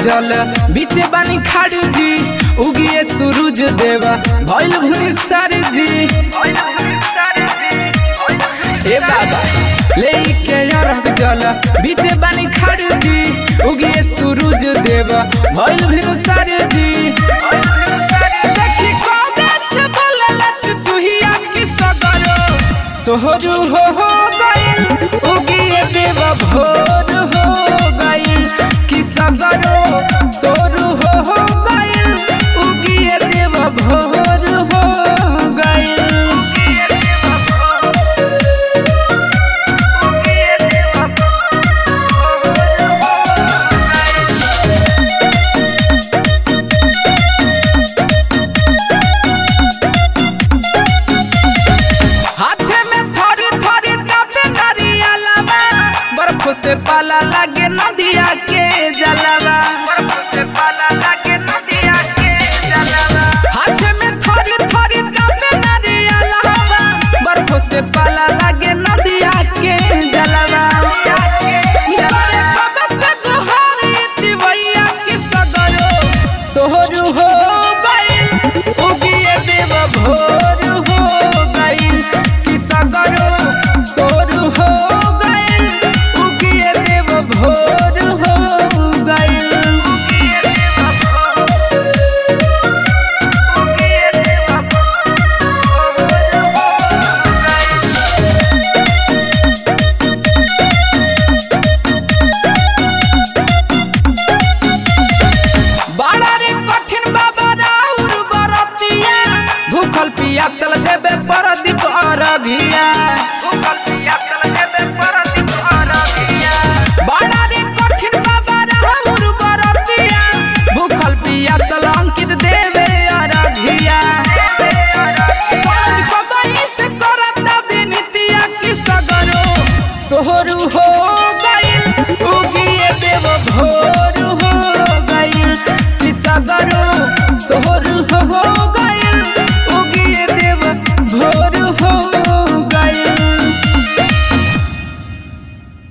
जल बीचे बानी खाड़ी जी उगिए सूरज देवा भइल भुरी सारी जी ए बाबा लेके अरग जल बीचे बानी खाड़ी जी उगिए सूरज देवा भइल भुरी सारी जी देखी कबे से बोलला चुचुहिया की सगरो सोहरू हो हो गइल उगिए देवा भोर हो गइल कि सगरो सोरू हो हो गइल उगिए देवा भोर हो गइल हाथे में थोड़ी थोड़ी कापे नरियलवा बर्फ से पाला लागे नदिया के जलवा हाथे में थोड़ी थोड़ी कापे नरियलवा बर्फ से पाला लागे नदिया के जलवा इतने कब से दुहारी दिवैया की सगरो सोहरू हो गइल उगिए देव भोर हो गइल कि सगरो सोरू हो गइल उगिए देव भोर हो गइल बड़ा रे कठिन बाबा राउर बरतिया भूखल पियासल देबे परदीप अरघिया भूखल पियासल देबे